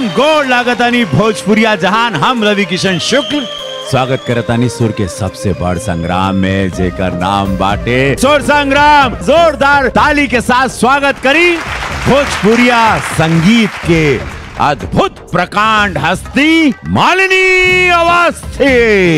हम गौर लागतानी भोजपुरिया जहान हम रवि किशन शुक्ल स्वागत करतानी सुर के सबसे बड़ संग्राम में जेकर नाम बाटे सुर संग्राम जोरदार ताली के साथ स्वागत करी भोजपुरिया संगीत के अद्भुत प्रकांड हस्ती मालिनी अवस्थी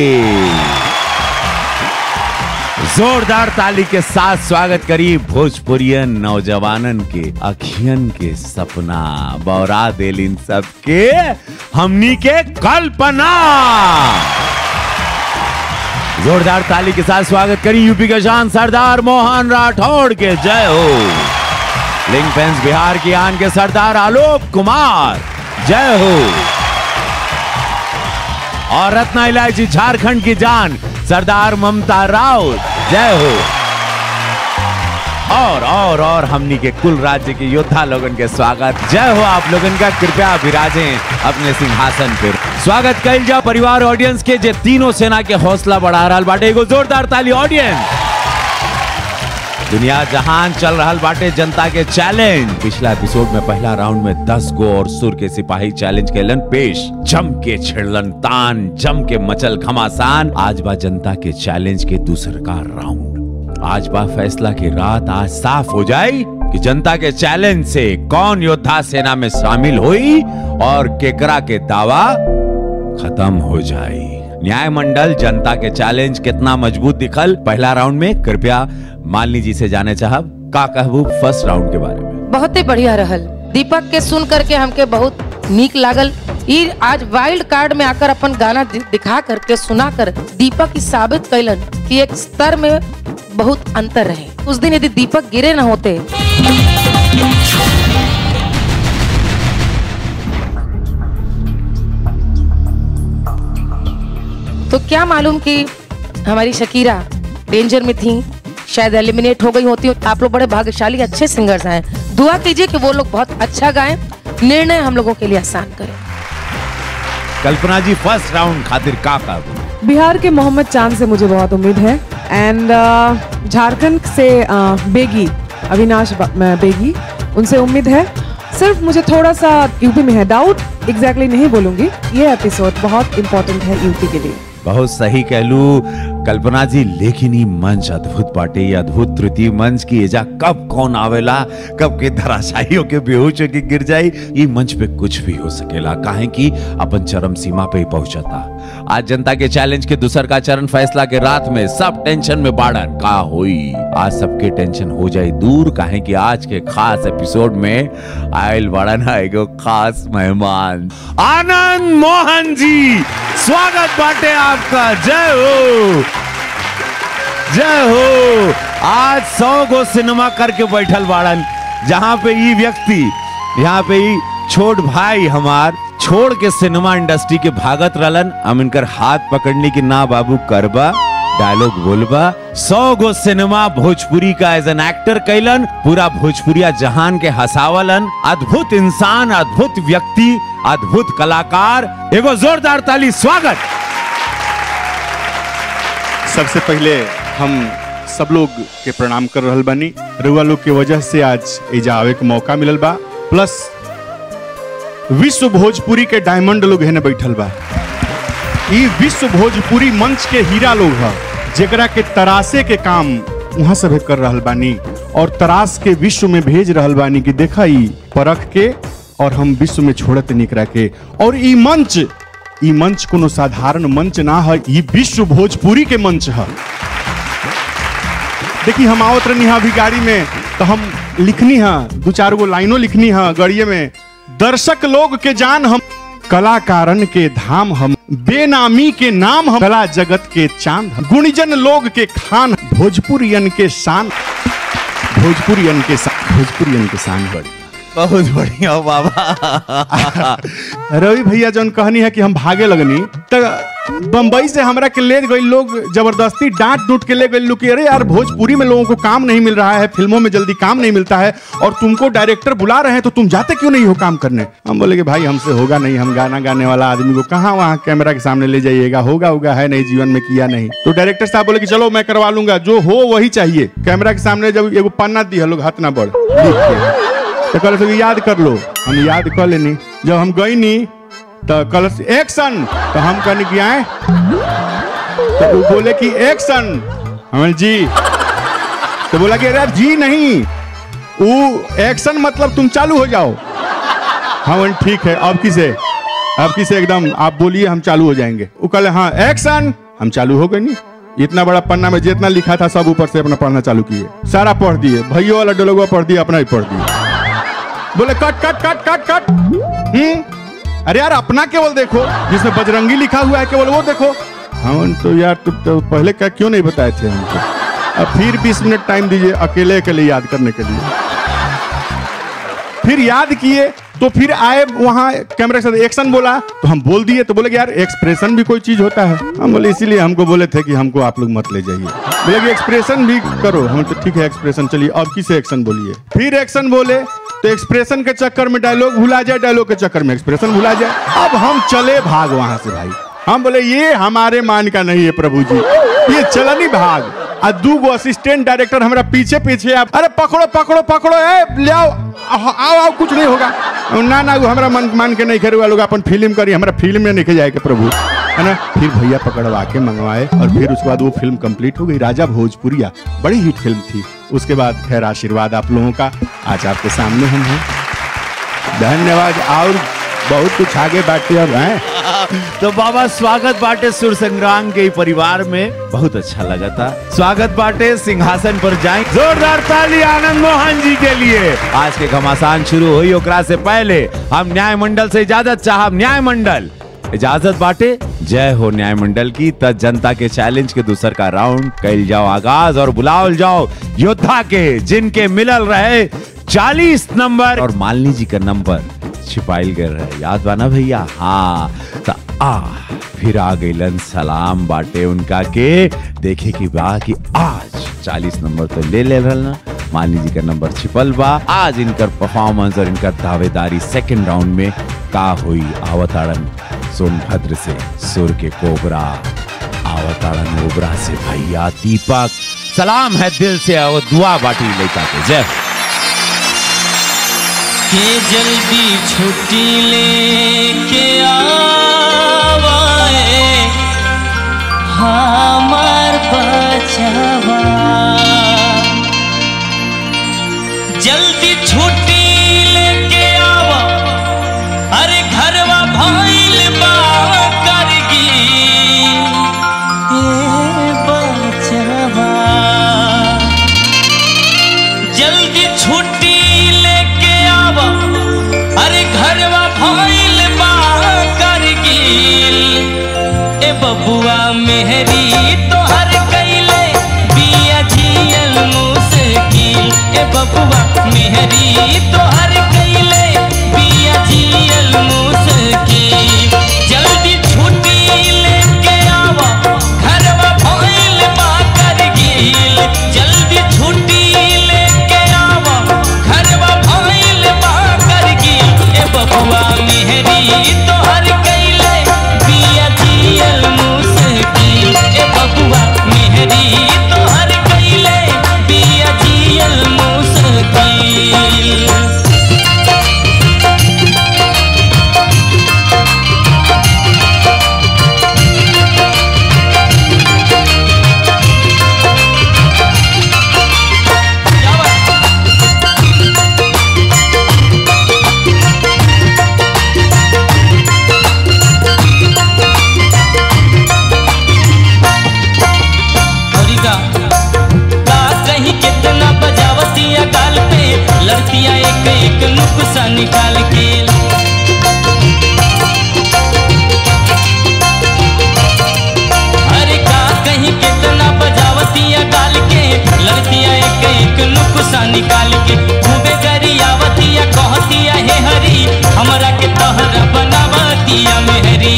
जोरदार ताली के साथ स्वागत करी भोजपुरियन नौजवानन के अखियन के सपना बौरा दिल इन सब के हमनी के कल्पना जोरदार ताली के साथ स्वागत करी यूपी के शान सरदार मोहन राठौड़ के जय हो लिंग फेंस बिहार की आन के सरदार आलोक कुमार जय हो और रत्ना इलायची झारखंड की जान सरदार ममता राउत जय हो और और और हमनी के कुल राज्य के योद्धा लोगन के स्वागत जय हो आप लोगन का कृपया विराजे अपने सिंहासन पर स्वागत कल जाओ परिवार ऑडियंस के जे तीनों सेना के हौसला बढ़ा रहा बाटे एगो जोरदार ताली ऑडियंस दुनिया जहान चल रहा बाटे जनता के चैलेंज पिछला एपिसोड में पहला राउंड में 10 गो और सुर के सिपाही चैलेंज कैलन पेश जम के छिड़लन तान जम के मचल घमासान आज बा जनता के चैलेंज के दूसर का राउंड आज बा फैसला की रात आज साफ हो जाए कि जनता के चैलेंज से कौन योद्धा सेना में शामिल हुई और केकरा के दावा खत्म हो जाए न्याय मंडल जनता के चैलेंज कितना मजबूत दिखल पहला राउंड में कृपया मालिनी जी से जाने चाहब का कहबू फर्स्ट राउंड के बारे में बहुते बढ़िया रहल दीपक के सुन करके हमके बहुत नीक लागल ई आज वाइल्ड कार्ड में आकर अपन गाना दि- दिखा करके सुना कर दीपक ई साबित कैलन कि एक स्तर में बहुत अंतर रहे उस दिन यदि दीपक गिरे न होते तो क्या मालूम कि हमारी शकीरा डेंजर में थी शायद एलिमिनेट हो गई होती आप लोग बड़े भाग्यशाली अच्छे सिंगर्स हैं दुआ कीजिए कि वो लोग बहुत अच्छा गाएं निर्णय हम लोगों के लिए आसान करें कल्पना जी फर्स्ट राउंड खातिर का कहबू बिहार के मोहम्मद चांद से मुझे बहुत उम्मीद है एंड झारखंड से uh, बेगी अविनाश ब- म- बेगी उनसे उम्मीद है सिर्फ मुझे थोड़ा सा यूपी में है डाउट एग्जैक्टली नहीं बोलूंगी ये एपिसोड बहुत इंपॉर्टेंट है यूपी के लिए बहुत सही कहलू कल्पना जी लेकिन ई मंच अद्भुत बाटे ये अद्भुत तृतीय मंच की एजा कब कौन आवेला कब के धराशायी के बेहोश होके गिर जाई ई मंच पे कुछ भी हो सकेला काहे कि अपन चरम सीमा पे ही पहुंचता आज जनता के चैलेंज के दूसर का चरण फैसला के रात में सब टेंशन में बाड़न का होई आज सबके टेंशन हो जाए दूर काहे कि आज के खास एपिसोड में आयल बाड़न है एगो खास मेहमान आनंद मोहन जी स्वागत बाटे आपका जय हो जय हो आज सौ गो सिनेमा करके बैठल बाड़न जहाँ पे ई व्यक्ति यहाँ पे ई छोट भाई हमार छोड़ के सिनेमा इंडस्ट्री के भागत रहलन हम इनकर हाथ पकड़ने की ना बाबू करबा डायलॉग बोलबा सौ गो सिनेमा भोजपुरी का एज एन एक्टर कैलन पूरा भोजपुरिया जहान के हसावलन अद्भुत इंसान अद्भुत व्यक्ति अद्भुत कलाकार एगो जोरदार ताली स्वागत सबसे पहले हम सब लोग के प्रणाम कर रहल बानी रउआ लोग के वजह से आज एजा आवे के मौका मिलल बा प्लस विश्व भोजपुरी के डायमंड लोग हेने बैठल बा ई विश्व भोजपुरी मंच के हीरा लोग ह जेकरा के तरासे के काम वहां सब कर रहल बानी और तरास के विश्व में भेज रहल बानी कि देखा ई परख के और हम विश्व में छोड़त निकरा के और ई मंच ई मंच कोनो साधारण मंच ना है ई विश्व भोजपुरी के मंच है देखिए हम आवत रहनी है अभी गाड़ी में तो हम लिखनी है दो चार गो लाइनों लिखनी है गड़िए में दर्शक लोग के जान हम कलाकारन के धाम हम बेनामी के नाम हम कला जगत के चांद हम गुणीजन लोग के खान भोजपुरियन के शान भोजपुरियन के शान भोजपुरियन के शान बड़ी बहुत बढ़िया बाबा रवि भैया जौन कहनी है कि हम भागे लगनी तो बम्बई से हमरा के ले गई लोग जबरदस्ती डांट डूट के ले गए लोग कि अरे यार भोजपुरी में लोगों को काम नहीं मिल रहा है फिल्मों में जल्दी काम नहीं मिलता है और तुमको डायरेक्टर बुला रहे हैं तो तुम जाते क्यों नहीं हो काम करने हम बोले कि भाई हमसे होगा नहीं हम गाना गाने वाला आदमी को कहाँ वहाँ कैमरा के सामने ले जाइएगा होगा होगा है नहीं जीवन में किया नहीं तो डायरेक्टर साहब बोले कि चलो मैं करवा लूंगा जो हो वही चाहिए कैमरा के सामने जब एगो पन्ना दी है लोग हाथ ना बढ़ लिख के तो कल से याद कर लो हम याद कर लेनी जब हम गई नी तो कल से एक्शन तो हम कहने की आए तो वो बोले कि एक्शन हमें जी तो बोला कि अरे जी नहीं वो एक्शन मतलब तुम चालू हो जाओ हाँ बोले, ठीक है अब किसे अब किसे एकदम आप बोलिए हम चालू हो जाएंगे वो कल हाँ एक्शन हम चालू हो गए नहीं इतना बड़ा पन्ना में जितना लिखा था सब ऊपर से अपना पढ़ना चालू किए सारा पढ़ दिए भैया वाला डोलगुआ पढ़ दिया अपना ही पढ़ दिया बोले कट कट कट कट कट हम्म अरे यार अपना केवल देखो जिसमें बजरंगी लिखा हुआ है केवल वो देखो हम तो यार तो, तो पहले क्या क्यों नहीं बताए थे हमको अब फिर 20 मिनट टाइम दीजिए अकेले अकेले याद करने के लिए फिर याद किए तो फिर आए वहां कैमरे के साथ एक्शन बोला तो हम बोल दिए तो बोले कि यार एक्सप्रेशन भी कोई चीज होता है हम बोले इसीलिए हमको बोले थे कि हमको आप लोग मत ले जाइए बोले कि एक्सप्रेशन भी करो हम तो ठीक है एक्सप्रेशन चलिए अब किसे एक्शन बोलिए फिर एक्शन बोले तो एक्सप्रेशन के चक्कर में डायलॉग भुला जाए डायलॉग के चक्कर में एक्सप्रेशन भुला जाए अब हम चले भाग वहां से भाई हम बोले ये हमारे मान का नहीं है प्रभु जी ये चलनी भाग आ दू गो असिस्टेंट डायरेक्टर हमारा पीछे पीछे आप अरे पकड़ो पकड़ो पकड़ो ए ले आओ आओ आओ आओ, कुछ नहीं होगा ना ना वो हमारा मन मान के नहीं करे लोग अपन फिल्म करी हमारा फिल्म में नहीं जाए के प्रभु है ना फिर भैया पकड़वा के मंगवाए और फिर उसके बाद वो फिल्म कंप्लीट हो गई राजा भोजपुरिया बड़ी हिट फिल्म थी उसके बाद खैर आशीर्वाद आप लोगों का आज आपके सामने हम हैं धन्यवाद और बहुत कुछ आगे बैठे अब हैं तो बाबा स्वागत बाटे सुर संग्राम के परिवार में बहुत अच्छा लगा था स्वागत बाटे सिंहासन पर जाए जोरदार ताली आनंद मोहन जी के लिए आज के घमासान शुरू हुई ओकरा से पहले हम न्याय मंडल से इजाजत चाहब न्याय मंडल इजाजत बाटे जय हो न्याय मंडल की तब जनता के चैलेंज के दूसर का राउंड कैल जाओ आगाज और बुलाओल जाओ योद्धा के जिनके मिलल रहे चालीस नंबर और मालिनी जी का नंबर छिपाइल गए रहे याद बाना भैया हाँ तो आ फिर आ गईलन सलाम बाटे उनका के देखे की बा कि आज 40 नंबर तो ले ले रहल ना मालिनी जी का नंबर छिपल बा आज इनकर परफॉर्मेंस और इनकर दावेदारी सेकंड राउंड में का हुई आवताड़न सोनभद्र से सुर के कोबरा आवताड़न ओबरा से भैया दीपक सलाम है दिल से और दुआ बाटी लेता के जय हो। के जल्दी छुट्टी लेके आवाए हमार बचवा जल्दी छुट्टी लेके आवा अरे घरवा भइल बा करगी ए बचवा जल्दी छुट्टी लेके आवा अरे घरवा भइल बा करगिल ए बबुआ मेहरी तोहर कैले बिया जियल मुश्किल ए बबुआ मेहरी तोहर कैले बिया जियल मुश्किल जल्दी छुट्टी लेके आवा घरवा भइल बा करगिल जल्दी छुट्टी लेके आवा घरवा भइल बा करगिल ए बबुआ मेहरी तोहर कैले बिया जियल मुश्किल ए बबुआ मेहरी तोहर कैले बिया जियल मुश्किल औरिका का कहीं कितना बजावतिया गाल पे लड़तियां एक एक नुक्सा निकाल के अरे का कहीं कितना बजावतिया गाल के लड़तियां एक एक नुक्सा निकाल के खूबे गरियावतिया कहतिया हे हरी हमरा के तहरा बनावतिया मेहरी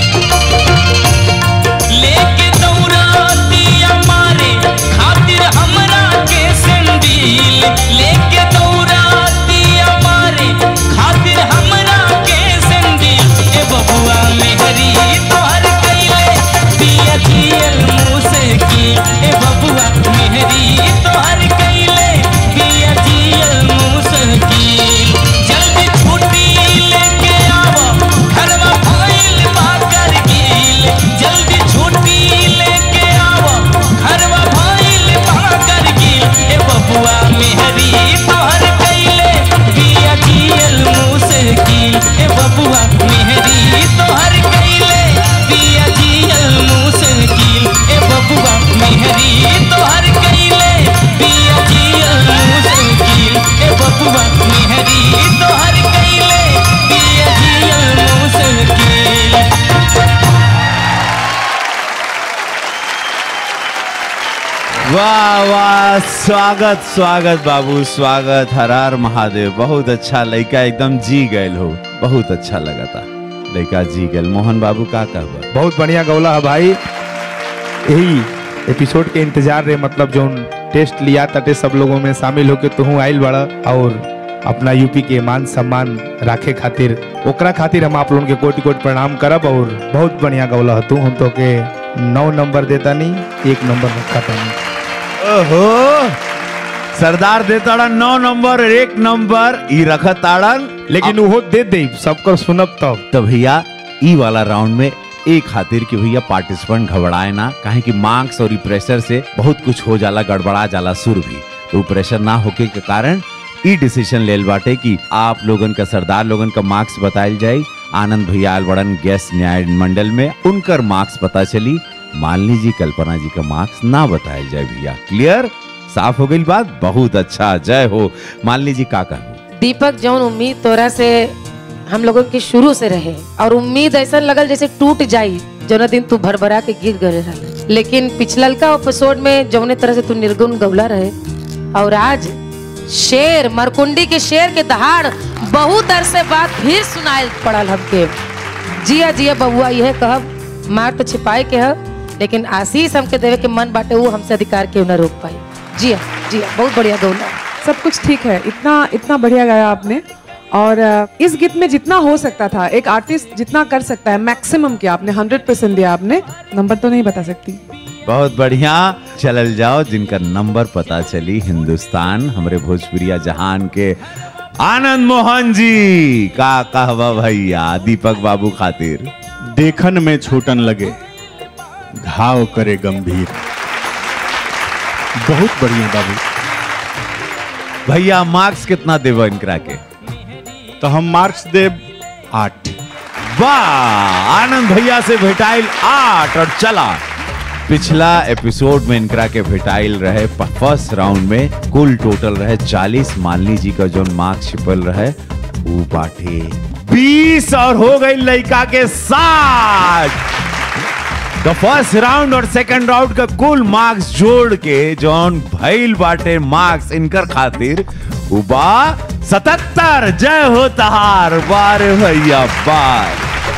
लेके दौड़तिया मारे खातिर हमरा के संदील लेके दौड़तिया मारे खातिर हमरा के संदील ए बबुआ मेहरी तोहर कैले दिया जियल मुश्किल ए बबुआ मेहरी तोहर कैले दिया जियल वाह वाह स्वागत स्वागत बाबू स्वागत हर हर महादेव बहुत अच्छा लड़का एकदम जी गए हो बहुत अच्छा लगा था लड़का जी गए मोहन बाबू का कहबा बहुत बढ़िया गौला है भाई यही एपिसोड के इंतजार रहे मतलब जो टेस्ट लिया तटे सब लोगों में शामिल होके तू आइल बड़ा और अपना यूपी के मान सम्मान राखे खातिर ओकरा खातिर हम आप लोगन के कोटि कोटि प्रणाम करब और बहुत बढ़िया गौला है तू हम तो के नौ नंबर देता नहीं एक नंबर रखा नहीं ओहो सरदार देताड़न नौ नंबर और एक नंबर ई रखत ताड़न लेकिन वो दे दे सबकर सुनब तब तो भैया ई वाला राउंड में एक खातिर कि भैया पार्टिसिपेंट घबराए ना काहे कि मार्क्स और ई प्रेशर से बहुत कुछ हो जाला गड़बड़ा जाला सुर भी तो ऊ प्रेशर ना होके के कारण ई डिसीजन लेल बाटे कि आप लोगन का सरदार लोगन का मार्क्स बताइल जाए आनंद भैया आयल बड़न गैस न्याय मंडल में उनकर मार्क्स पता चली मालिनी जी कल्पना जी का मार्क्स ना बताया जाए भैया क्लियर साफ हो गई बात बहुत अच्छा जय हो मालिनी जी का कहू दीपक जौन उम्मीद तोरा से हम लोगों की शुरू से रहे और उम्मीद ऐसा लगल जैसे टूट जाई जौना दिन तू भरभरा के गिर गए रहे लेकिन पिछलका एपिसोड में जौने तरह से तू निर्गुण गौला रहे और आज शेर मरकुंडी के शेर के दहाड़ बहुत अरसे बाद फिर सुनाए पड़ल हमके जिया जिया बबुआ यह कहब मार तो छिपाए के है लेकिन आशीष हमके देवे के मन बाटे वो हमसे अधिकार के न रोक पाई जिया जिया बहुत बढ़िया गौला सब कुछ ठीक है इतना इतना बढ़िया गाया आपने और अ, इस गीत में जितना हो सकता था एक आर्टिस्ट जितना कर सकता है मैक्सिमम किया आपने हंड्रेड परसेंट दिया आपने नंबर तो नहीं बता सकती बहुत बढ़िया चलल जाओ जिनका नंबर पता चली हिंदुस्तान हमरे भोजपुरिया जहान के आनंद मोहन जी का कहवा भैया दीपक बाबू खातिर देखन में छोटन लगे घाव करे गंभीर बहुत बढ़िया बाबू भैया मार्क्स कितना देव इनकरा के तो हम मार्क्स देव आठ वाह आनंद भैया से भेटाइल आठ और चला पिछला एपिसोड में इनकरा के भेटाइल रहे फर्स्ट राउंड में कुल टोटल रहे 40 मालनी जी का जो मार्क्स छिपल रहे वो बाटे 20 और हो गई लड़का के साथ तो फर्स्ट राउंड और सेकंड राउंड का कुल मार्क्स जोड़ के जौन भइल बाटे मार्क्स इनकर खातिर उबा सतहत्तर जय हो तहार बार भैया बार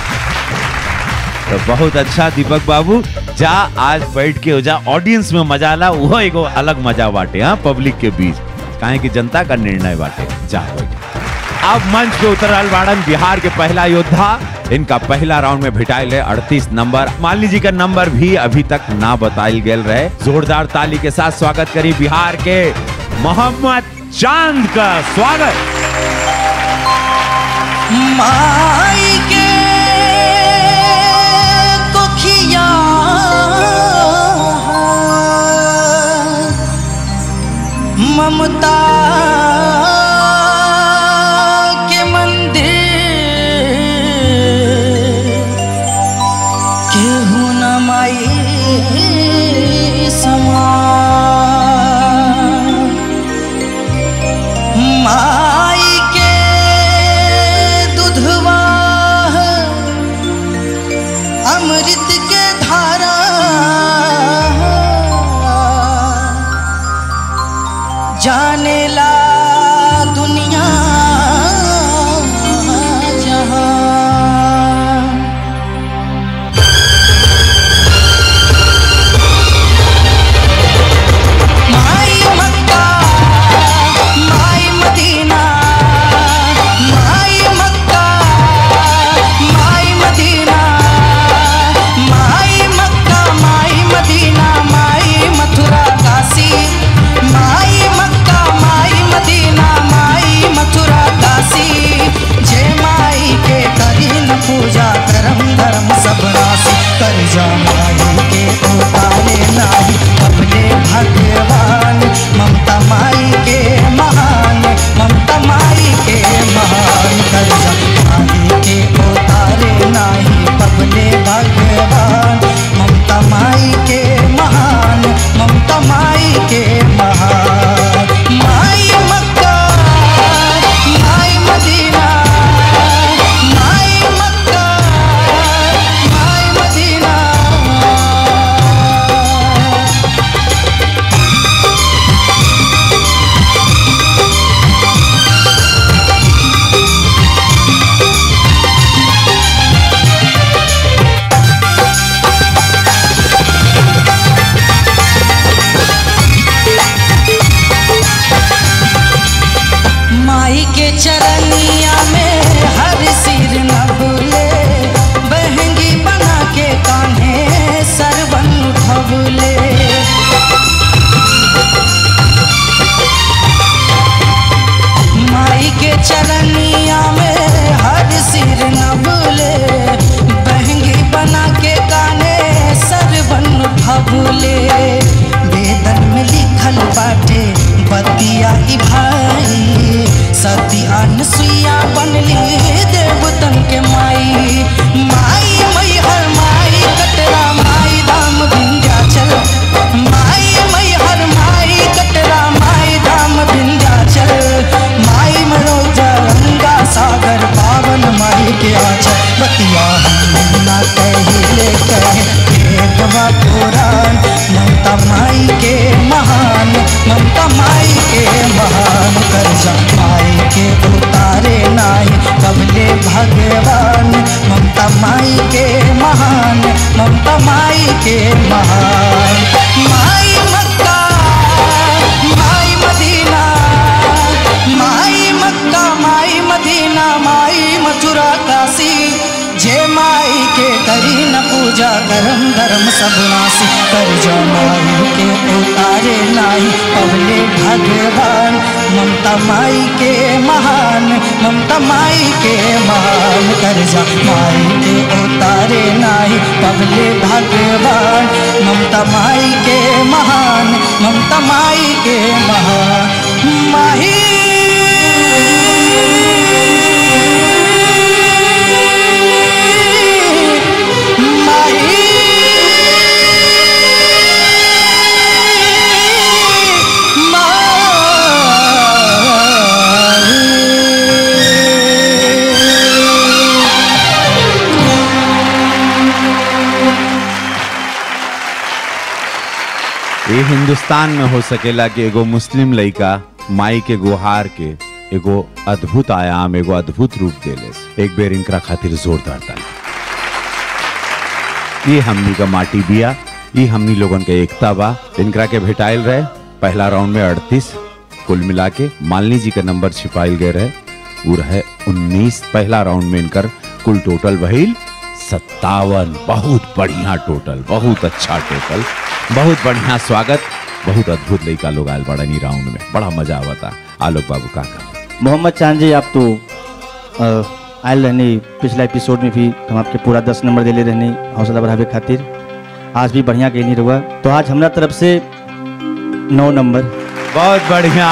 तो बहुत अच्छा दीपक बाबू जा आज बैठ के हो जा ऑडियंस में मजा ला वो एगो अलग मजा बाटे हाँ पब्लिक के बीच काहे कि जनता का निर्णय बाटे जा बैठ अब मंच पे उतरल बाड़न बिहार के पहला योद्धा इनका पहला राउंड में भिटाइल है अड़तीस नंबर मालिनी जी का नंबर भी अभी तक ना बताइल गेल रहे जोरदार ताली के साथ स्वागत करी बिहार के मोहम्मद चांद का स्वागत माई के कोखिया ममता के मंदिर केहू न माई समान माई के दुधवा अमृत के धारा जाने ला दुनिया जहां माई मक्का माई मदीना माई मक्का माई मदीना माई मक्का माई मदीना माई मथुरा काशी माई मक्का माई बतिया ई भाई सती अनसुईया बनली देवतन के माई माई मई हर माई कटरा माई धाम विंध्याचल माई मई हर माई कटरा माई धाम विंध्याचल माई मरोजा गंगा सागर पावन माई के आचल बतिया हम ना कहिले कहे भेदवा पुराण ममता माई के महान ममता माई के महान कर्जा माई के उतारे नाई कबले भगवान ममता माई के महान ममता माई के महान माई मक्का माई मदीना माई मक्का माई मदीना माई मथुरा काशी जे माई के करी न पूजा करम धर्म सब नासी कर जो माई के उतारे नाई पवले भगवान ममता माई के महान ममता माई के महान कर जा माई के उतारे नाई पवले भगवान ममता माई के महान ममता माई के महान माही ये हिंदुस्तान में हो सकेला कि एगो मुस्लिम लड़का माई के गुहार के एगो अद्भुत आयाम एगो अद्भुत रूप देले एक बेर इनकरा खातिर जोरदार ताली ये हमनी का माटी बिया ये हमनी लोगन के एकता बा इनकरा के भेटाइल रहे पहला राउंड में अड़तीस कुल मिला के मालिनी जी का नंबर छिपाइल गए रहे वो रहे उन्नीस पहला राउंड में इनकर कुल टोटल भइल सत्तावन बहुत बढ़िया टोटल बहुत अच्छा टोटल बहुत बढ़िया स्वागत बहुत अद्भुत लड़का लोग आयल बड़ा नी राउंड में बड़ा मजा आवता आलोक बाबू का का मोहम्मद चांद जी आप तो अ, आयल रहने पिछला एपिसोड में भी हम आपके पूरा दस नंबर दिले रहने हौसला बढ़ावे खातिर आज भी बढ़िया गेली रहुआ तो आज हमरा तरफ से नौ नंबर बहुत बढ़िया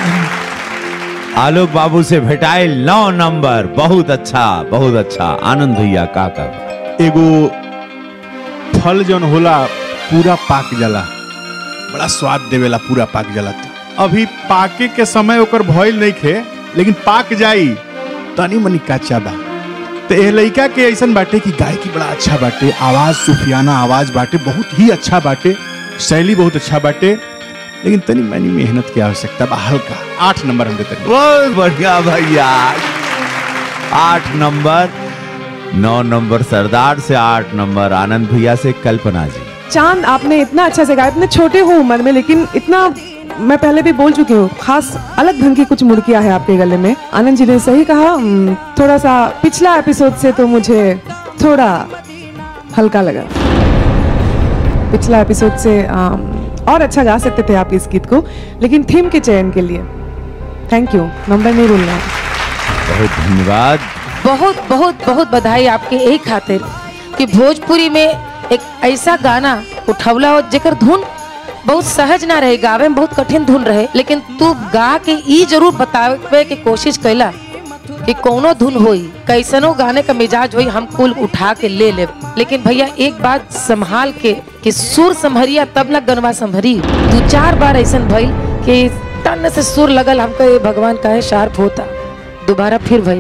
आलोक बाबू से भेटाइल नौ नंबर बहुत अच्छा बहुत अच्छा आनंद भैया का का एगो फल जौन होला पूरा पाक जाला बड़ा स्वाद देवेला पूरा पाक जाला त। अभी पाके के समय ओकर भइल नहीं खे लेकिन पाक जाई तनी मनी कच्चा बा तो एह लइका के ऐसन बाटे कि गायकी बड़ा अच्छा बाटे आवाज सुफियाना आवाज बाटे बहुत ही अच्छा बाटे शैली बहुत अच्छा बाटे लेकिन तनी मनी मेहनत की आवश्यकता बा हल्का आठ नंबर हम देते बहुत बढ़िया भैया आठ नंबर नौ नंबर सरदार से आठ नंबर आनंद भैया से कल्पना जी चांद आपने इतना अच्छा से गाया इतने छोटे हो उम्र में लेकिन इतना मैं पहले भी बोल चुकी हूँ खास अलग ढंग की कुछ मुड़कियां है आपके गले में आनंद जी ने सही कहा हम्म, थोड़ा सा पिछला एपिसोड से तो मुझे थोड़ा हल्का लगा पिछला एपिसोड से अम, और अच्छा गा सकते थे आप इस गीत को लेकिन थीम के चयन के लिए थैंक यू नंबर नहीं भूलना है। बहुत धन्यवाद बहुत बहुत बहुत बधाई आपके एक खातिर कि भोजपुरी में एक ऐसा गाना उठवला हो जेकर धुन बहुत सहज ना रहे गावे में बहुत कठिन धुन रहे लेकिन तू गा के ई जरूर बतावे के कोशिश कैला कि कोनो धुन होई कैसनो गाने का मिजाज होई हम कुल उठा के ले ले लेकिन भैया एक बात संभाल के कि सुर संभरिया तब ना गनवा संभरी दो चार बार ऐसा भइल कि तन से सुर लगल हमको ये भगवान का है शार्प होता दोबारा फिर भइल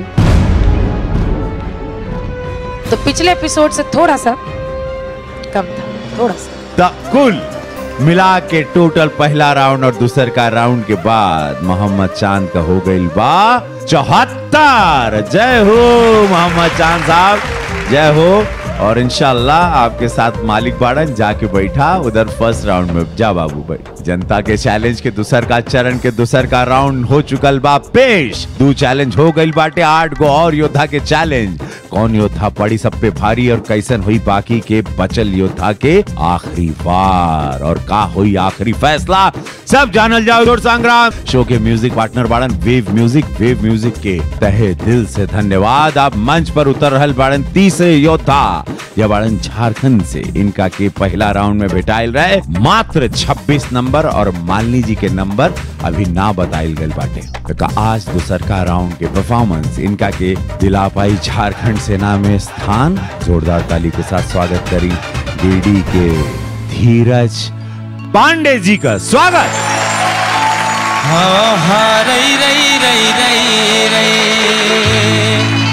तो पिछले एपिसोड से थोड़ा सा कम था थोड़ा सा द कुल मिला के टोटल पहला राउंड और दूसर का राउंड के बाद मोहम्मद चांद का हो गई बा चौहत्तर जय हो मोहम्मद चांद साहब जय हो और इंशाल्लाह आपके साथ मालिक बाड़न जाके बैठा उधर फर्स्ट राउंड में जा बाबू भाई जनता के चैलेंज के दूसर का चरण के दूसर का राउंड हो चुकल बा पेश दो चैलेंज हो गई बाटे आठ गो और योद्धा के चैलेंज कौन योद्धा पड़ी सब पे भारी और कैसन हुई बाकी के बचल योद्धा के आखिरी बार और का हुई आखिरी फैसला सब जानल जाओ और संग्राम शो के म्यूजिक पार्टनर बाड़न वेव म्यूजिक वेव म्यूजिक के तहे दिल से धन्यवाद आप मंच पर उतर रहल बाड़न तीसरे योद्धा या बाड़न झारखंड से इनका के पहला राउंड में भेटाइल रहे मात्र 26 नंबर नंबर और मालिनी जी के नंबर अभी ना बताइल गए बाटे तो आज दूसर का राउंड के परफॉर्मेंस इनका के दिला पाई झारखंड सेना में स्थान जोरदार ताली के साथ स्वागत करी गिरडी के धीरज पांडे जी का स्वागत हाँ हाँ रई रई रई रई रई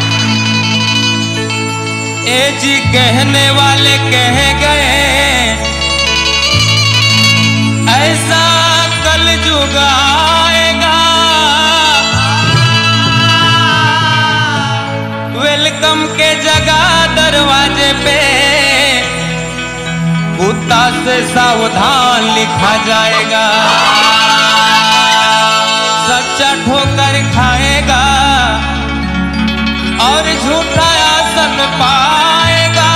ए जी कहने वाले कह गए ऐसा कल जुगाएगा वेलकम के जगह दरवाजे पे कुत्ता से सावधान लिखा जाएगा सच्चा ठोकर खाएगा और झूठा आसन पाएगा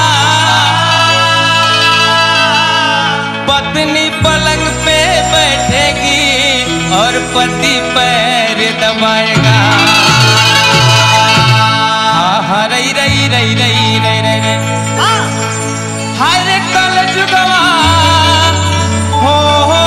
पत्नी पलंग पे बैठेगी और पति पैर दबाएगा हाँ हाँ रई रई रई रई रई रई रई हर कल जुगवा हो हो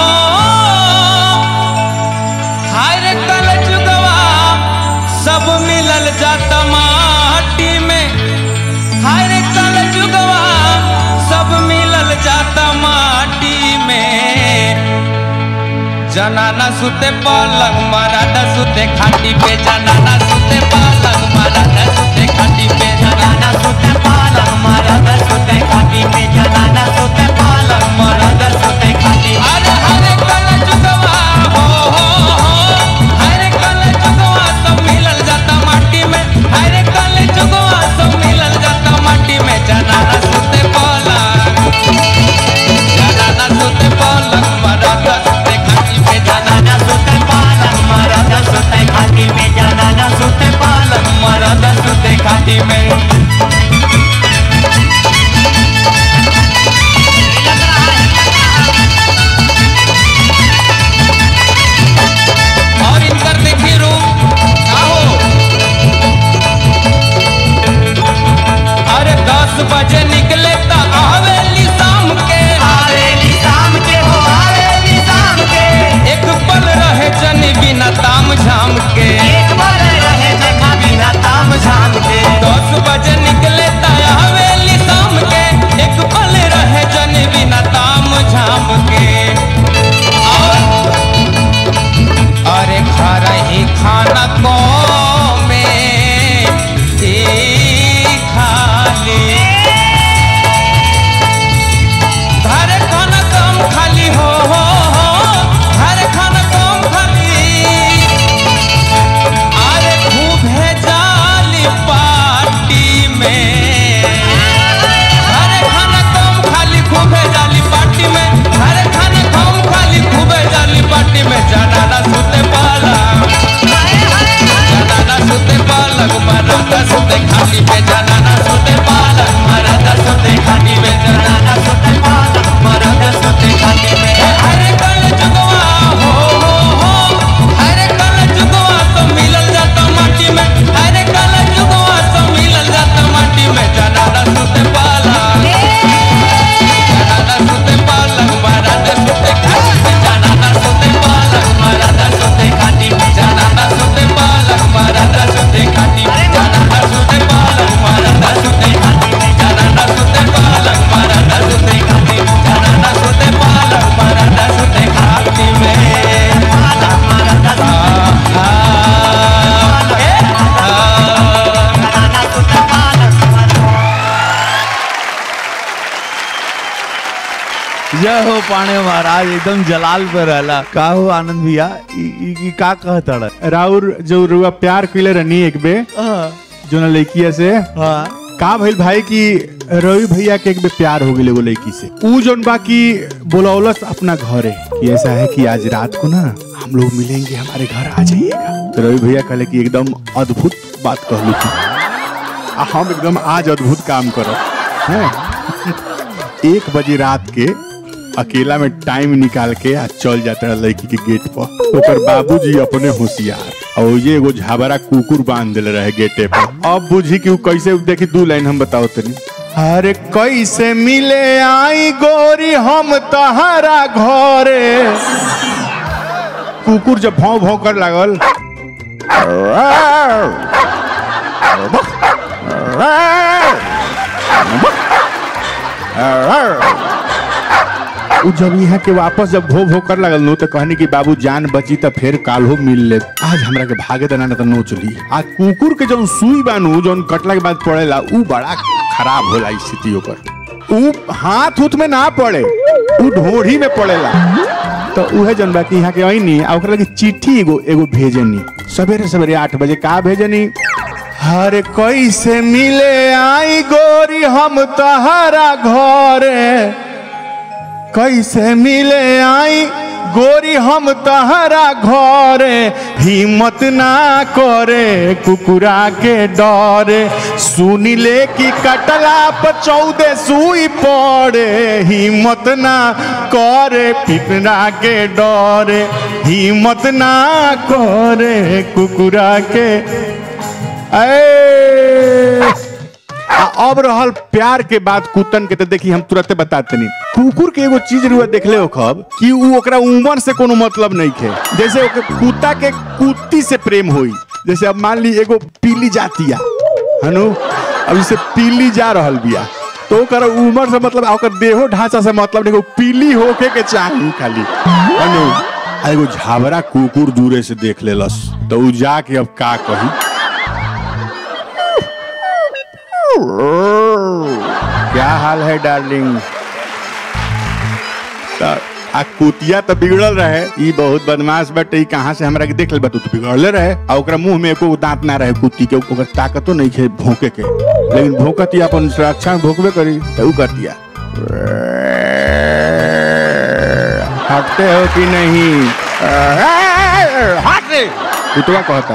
हर कल जुगवा सब मिलल जाता माटी में हर कल जुगवा सब मिलल जाता माटी में जनाना सुते पलंग मराठा सुते खाटी पे जनाना सुते पलंग मराठा सुते खाटी पे जनाना सुते पलंग मराठा सुते खाटी पे जनाना सुते पलंग मराठा सुते खाटी अरे हरे कल जुगवा हो हो हो हरे कल जुगवा सब मिलल जाता माटी में हरे कल जुगवा सब मिलल जाता माटी में जनाना सुते पलंग जनाना सुते पलंग मराठा सुते खाटी पे जनाना सुते पलंग मराठा सुते खाटी में जनाना सुते पलंग मराठा सुते खाटी में और इनकर देखिए रूप का हो अरे दस बजे निकले तो आवेली शाम के आवेली शाम के हो आवेली शाम के एक पल रहे जनी बिना ताम झाम के एक पल रहे जनी बिना ताम झाम के दस बजे निकले तो आवेली शाम के एक पल रहे जनी बिना ताम झाम के और अरे खा रही खाना को में ही खाली घर खाना कम खाली हो हो हो घर खाना कम खाली अरे खूब है जाली पार्टी में घर खाना कम खाली खूब है जाली पार्टी में घर खाना कम खाली खूब है जाली पार्टी में जनाना सुते पाला जनाना सुते पालक मराठा सुते खाली पे जनाना सुते पालक मराठा सुते खाली पे जनाना सुते पालक मराठा सुते खाली पे हरे कल जुगवा हो हो हो हरे कल जुगवा तो मिलल जाता माटी में हरे कल जुगवा तो मिलल जाता माटी में जनाना सुते पालक जनाना सुते पालक मराठा सुते खाली पे जनाना सुते पालक मराठा सुते खाली पे जनाना सुते पालक मराठा सुते खाली पे जनाना सुते पालक मराठा सुते खाली पे जनाना सुते पालक मराठा सुते खाली पे जनाना सुते पालक मराठा सुते खाली में पालक मराठा आ आ ए आ जनाना सुते पालक जय हो पाणे महाराज एकदम जलाल पे रहला का हो आनंद भैया ई ई- ई का कहतड़ राउर जो रुआ प्यार कइले रहनी एक बे जो ना लड़किया से का भइल भाई कि रवि भैया के एक बे प्यार हो गेले वो लड़की से ऊ जोन बा कि बोलौलस अपना घरे कि ऐसा है कि आज रात को ना हम लोग मिलेंगे हमारे घर आ जाइएगा तो रवि भैया कहले कि एकदम अद्भुत बात कहलू थी आ हम एकदम आज अद्भुत काम करब हैं एक बजे रात के अकेला में टाइम निकाल के आ चल जाता है लड़की के गेट पर ओकर बाबूजी अपने होशियार और ये एगो झाबरा कुकुर बांध दिले रहे गेटे पर अब बुझी कि उ कैसे देखी दू लाइन हम बताओ तनी अरे कैसे मिले आई गोरी हम तहरा घरे कुकुर जब भौं भौं कर लागल उ जब यहाँ के वापस जब भो भो कर लगल नो तो कहनी कि बाबू जान बची तो फिर काल्हो मिल ले आज हमरा के भागे देना न तो नो चली आ कुकुर के जौन सुई बानू जौन कटला के बाद पड़ेला उ बड़ा खराब होला स्थिति ओकर उ हाथ उथ में ना पड़े उ ढोढ़ी में पड़ेला तो उहे जौन बाकी यहाँ के आईनी आ ओकरा लगे चिट्ठी एगो एगो भेजनी सवेरे सवेरे आठ बजे का भेजनी हरे कैसे मिले आई गोरी हम तहरा घरे कैसे मिले आई गोरी हम तहरा घरे हिम्मत ना करे कुकुरा के डरे सुनी ले कि कटला पर चौदह सुई पड़े हिम्मत ना करे पिपरा के डरे हिम्मत ना करे कुकुरा के ए आ अब रहल प्यार के बाद कुतन के तो देखी हम तुरंते बताते नहीं कुकुर के एगो चीज रुआ देखले हो खब कि उ ओकरा उम्र से कोनो मतलब नहीं खे जैसे ओके कुत्ता के कुत्ती से प्रेम होई जैसे अब मान ली एगो पीली जातिया हनु अब जैसे पीली जा रहल बिया तो ओकर उम्र से मतलब आ ओकर देहो ढांचा से मतलब नहीं पीली होके के चाहिए खाली हनु आ एगो झावरा कुकुर दूरे से देख लेलस तो उ जाके अब का कही क्या हाल है डार्लिंग त- आ कुतिया तो बिगड़ल रहे ई बहुत बदमाश बटे ई कहाँ से हमरा के देख ले बा तू तो बिगड़ले रहे आ ओकरा मुंह में एको दांत ना रहे कुत्ती के ओकर ताकतो नहीं खे भौंके के लेकिन भौंकती अपन सुरक्षा में भौंकबे करी तो ऊ कर दिया हटते हो कि नहीं हट रे कुतवा कहता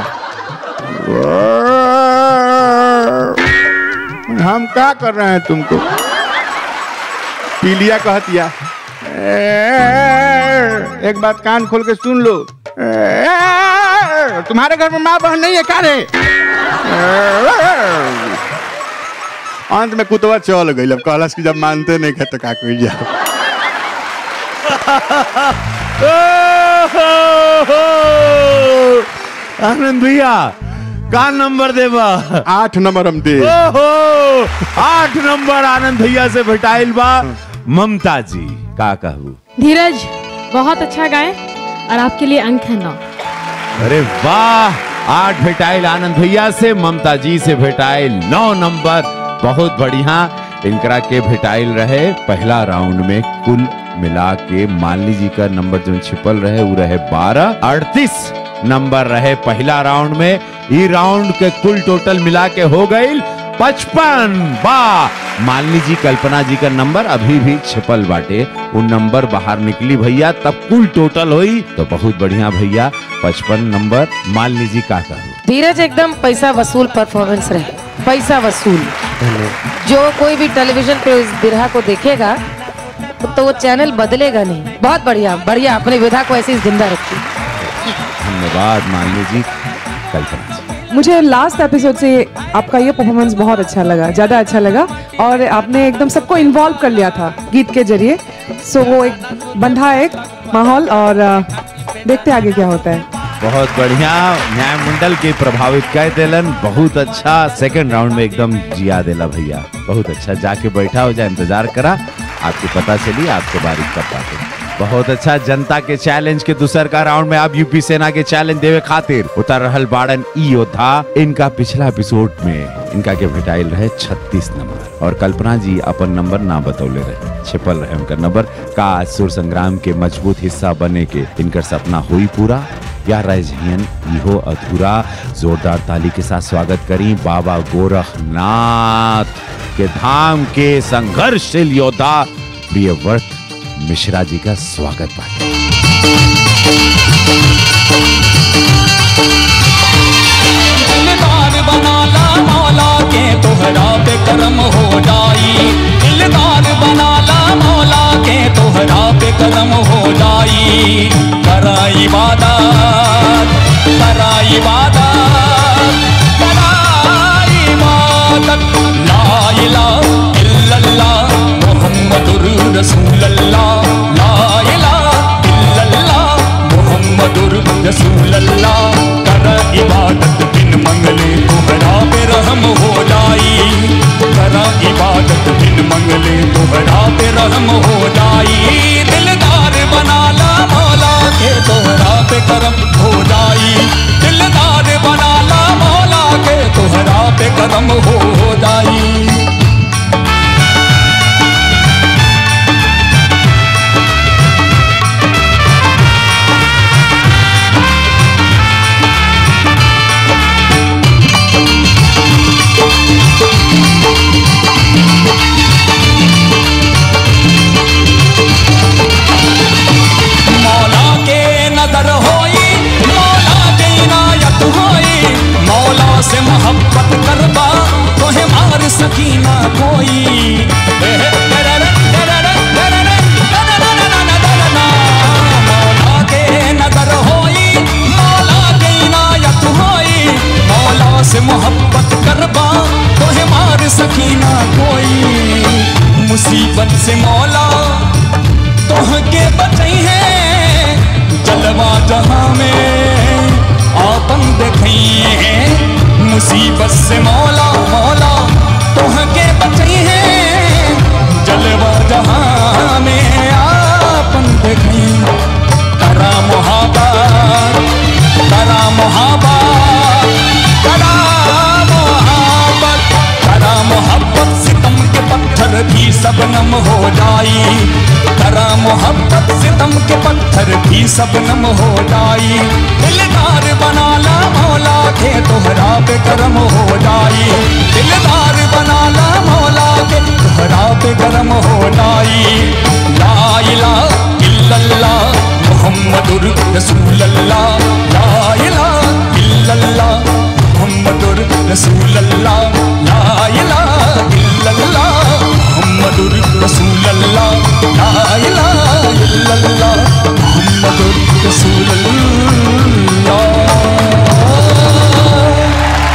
हम क्या कर रहे हैं तुमको पीलिया कहतिया एक बात कान खोल के सुन लो तुम्हारे घर में माँ बहन नहीं है क्या रे अंत में कुतवा चल गई अब कहलस कि जब मानते नहीं खे तो का कर जाओ आनंद भैया का नंबर देबा आठ नंबर हम दे ओहो आठ नंबर आनंद भैया से भेटाइल बा ममता जी का कहू धीरज बहुत अच्छा गाए और आपके लिए अंक है नौ अरे वाह आठ भेटाइल आनंद भैया से ममता जी से भेटाइल नौ नंबर बहुत बढ़िया इनकरा के भेटाइल रहे पहला राउंड में कुल मिला के मालिनी जी का नंबर जो छिपल रहे वो रहे बारह अड़तीस नंबर रहे पहला राउंड में ई राउंड के कुल टोटल मिला के हो गई पचपन वाह मालिनी जी कल्पना जी का नंबर अभी भी छिपल बाटे वो नंबर बाहर निकली भैया तब कुल टोटल हुई तो बहुत बढ़िया भैया पचपन नंबर मालिनी जी का कहू धीरज एकदम पैसा वसूल परफॉर्मेंस रहे पैसा वसूल जो कोई भी टेलीविजन पे इस बिरहा को देखेगा तो वो चैनल बदलेगा नहीं बहुत बढ़िया बढ़िया अपनी विधा को ऐसे ही जिंदा रखिए धन्यवाद मालिनी जी कल्पना जी मुझे लास्ट एपिसोड से आपका ये परफॉर्मेंस बहुत अच्छा लगा ज़्यादा अच्छा लगा और आपने एकदम सबको इन्वॉल्व कर लिया था गीत के जरिए सो वो एक बंधा एक माहौल और अ, देखते आगे क्या होता है बहुत बढ़िया न्याय मंडल के प्रभावित कर देलन बहुत अच्छा सेकंड राउंड में एकदम जिया देला भैया बहुत अच्छा जाके बैठा हो जाए इंतजार करा आपको पता चली आपके बारी कब पाते बहुत अच्छा जनता के चैलेंज के दूसर का राउंड में अब यूपी सेना के चैलेंज देवे खातिर उतर रहल बाड़न ई योद्धा इनका पिछला एपिसोड में इनका के भेटाइल रहे 36 नंबर और कल्पना जी अपन नंबर ना बतौले रहे छिपल रहे उनका नंबर का सुर संग्राम के मजबूत हिस्सा बने के इनकर सपना हुई पूरा या रह जइयन इहो अधूरा जोरदार ताली के साथ स्वागत करी बाबा गोरखनाथ के धाम के संघर्षशील योद्धा प्रियव्रत मिश्रा जी का स्वागत बाटे दिलदार बनाला मौला के तोहरा पे करम हो जाई दिलदार बनाला मौला के तोहरा पे करम हो जाई करा इबादत करा इबादत करा इबादत ला इलाहा रसूलल्लाह ला इलाहा इल्लल्लाह मुहम्मदुर रसूलल्लाह कर इबादत बिन मंगले तोहरा पे रहम हो जाई कर इबादत बिन मंगले तोहरा पे रहम हो जाई दिलदार बना ला मौला के तोहरा पे करम हो जाई दिलदार बना ला मौला के तोहरा पे करम हो जाई मौला के नजर होई मौला के इनायत होई मौला से मोहब्बत करबा तोहे मार सकीना कोई मौला के नजर होई मौला के इनायत होई मौला से मोहब्बत करबा तोहे मार सकीना कोई मुसीबत से मौला तोह के बचई है जलवा जहां में आपन देखई है मुसीबत से मौला मौला तोह के बचई है जलवा जहां में आपन देखई करा मोहब्बत करा मोहब्बत करा मोहब्बत करा मोहब्बत सितम के पत्थर भी सबनम हो जाई करा मोहब्बत सितम के पत्थर भी सबनम हो जाई दिलदार बना ला मौला के तोहरा पे करम हो जाई दिलदार बना ला मौला के तोहरा पे करम हो जाई ला इलाहा इल्लल्लाह मुहम्मदुर रसूलल्लाह ला इलाहा इल्लल्लाह मुहम्मदुर रसूलल्लाह ला इलाहा इल्लल्लाह मुहम्मदुर रसूलल्लाह ला इलाहा इल्लल्लाह मुहम्मदुर रसूलल्लाह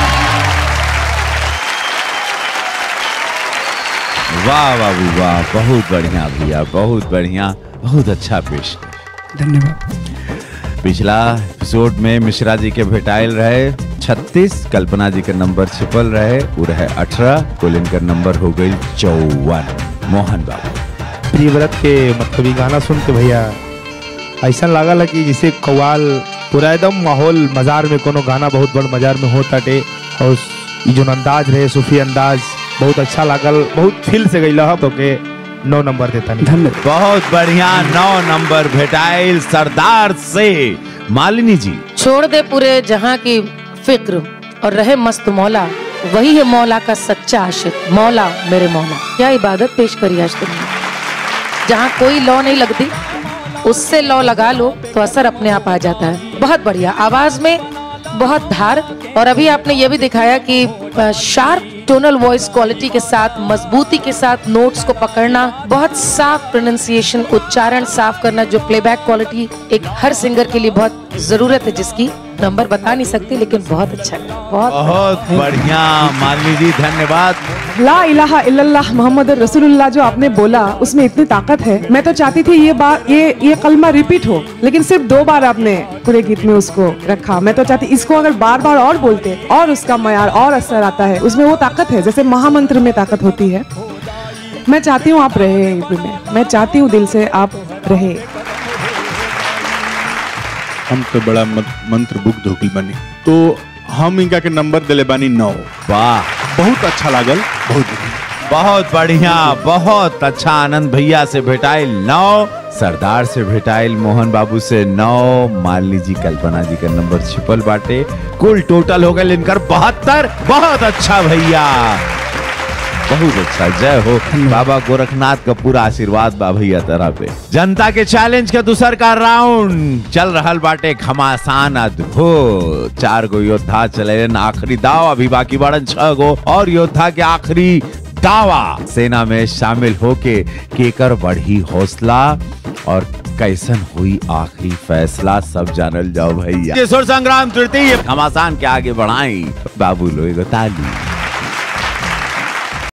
वाह बाबू वाह बहुत बढ़िया भैया बहुत बढ़िया बहुत अच्छा पेश धन्यवाद पिछला एपिसोड में मिश्रा जी के भेटाइल रहे 36 कल्पना जी का नंबर छिपल रहे वो रहे 18 कुल इनका नंबर हो गई चौवन मोहन बाबू प्रियव्रत के मतलब ये गाना सुन के भैया ऐसा लागल कि जैसे कव्वाल पूरा एकदम माहौल मजार में कोनो गाना बहुत बड़ मजार में होता टे और ये जो अंदाज रहे सूफी अंदाज बहुत अच्छा लागल बहुत फील से गई तो के नौ नंबर देता नहीं धन्यवाद बहुत बढ़िया नौ नंबर भेटाइल सरदार से मालिनी जी छोड़ दे पूरे जहां की फिक्र और रहे मस्त मौला वही है मौला का सच्चा आशिक मौला मेरे मौला क्या इबादत पेश करी आज तुमने जहाँ कोई लौ नहीं लगती उससे लौ लगा लो तो असर अपने आप आ जाता है बहुत बढ़िया आवाज में बहुत धार और अभी आपने ये भी दिखाया कि शार्प टोनल वॉइस क्वालिटी के साथ मजबूती के साथ नोट्स को पकड़ना बहुत साफ प्रोनाउंसिएशन उच्चारण साफ करना जो प्लेबैक क्वालिटी एक हर सिंगर के लिए बहुत जरूरत है जिसकी नंबर बता नहीं सकती लेकिन बहुत अच्छा है बहुत बहुत बढ़िया मालिनी जी धन्यवाद ला इलाहा इल्लल्लाह मोहम्मद रसूलुल्लाह जो आपने बोला उसमें इतनी ताकत है मैं तो चाहती थी ये बात ये ये कलमा रिपीट हो लेकिन सिर्फ दो बार आपने पूरे गीत में उसको रखा मैं तो चाहती इसको अगर बार बार और बोलते और उसका मयार और असर आता है उसमें वो ताकत है जैसे महामंत्र में ताकत होती है मैं चाहती हूँ आप रहे यूपी में मैं चाहती हूँ दिल से आप रहे हम तो बड़ा मत- मंत्र मुग्ध हो गइल बानी तो हम इनका के नंबर दिले बानी नौ वाह बहुत अच्छा लागल बहुत बढ़िया बहुत बढ़िया बहुत अच्छा आनंद भैया से भेटाइल नौ सरदार से भेटाइल मोहन बाबू से नौ मालिनी जी कल्पना जी का नंबर छिपल बाटे कुल टोटल हो गए इनकर बहत्तर बहुत अच्छा भैया बहुत अच्छा जय हो बाबा गोरखनाथ का पूरा आशीर्वाद बा भैया तरह पे जनता के चैलेंज के दूसर का राउंड चल रहल बाटे घमासान अद्भुत चार गो योद्धा चले आखिरी दाव अभी बाकी बाड़न छह गो और योद्धा के आखिरी दावा सेना में शामिल होके केकर बढ़ी हौसला और कैसन हुई आखिरी फैसला सब जानल जाओ भैया किशोर संग्राम तृतीय घमासान के आगे बढ़ाई बाबू लो एगो ताली